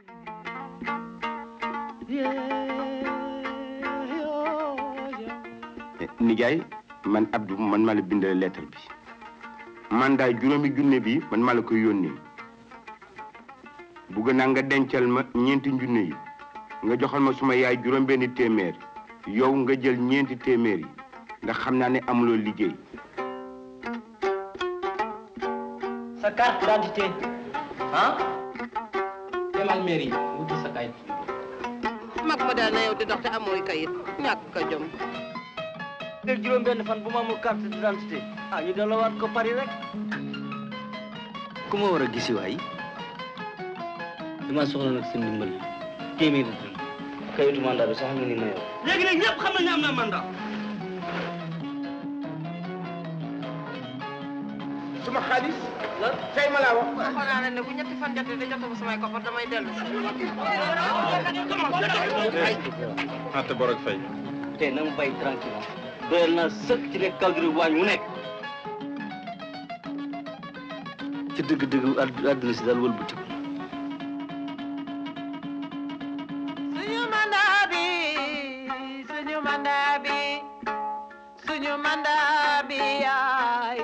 nijaay man Abdou man maa la bindal lettre bi mandat juróomi junne bi man maa la koy yónnee bugg naa nga dencal ma ñeenti junne yi nga joxal ma suma yaay juróom benni téeméer yow nga jël ñeenti téeméer yi ndax xam naa ne amuloo liggéey sa carte d'identité ah demal mairie wuti sa kayit mag ma daal na yow di dox te amooy kayit ñàkk ka jom léegi juróom benn fan bu ma amul carte d'identité ah ñu delloowaat ko Paris rek ku ma war a gisi waay dama soxla nag seen ndimbal téeméeri dërëm kayitu mandat bi sax nga ni ma yow léegi nag ñëpp xam nañu am na mandat suma xaalis tey ma laa wax waxoon naa ne bu ñetti fan jotee da jotuma samay koppar damay dellu natt bor ak fay te na mu bay tranquille doyal naa sëkk ci lekk calgri waañ mu nekk ci dëgg-dëgg àdd- àdduna si daal wëlbatiku suñu mandat bi suñu mandat bi suñu mandat bi yaay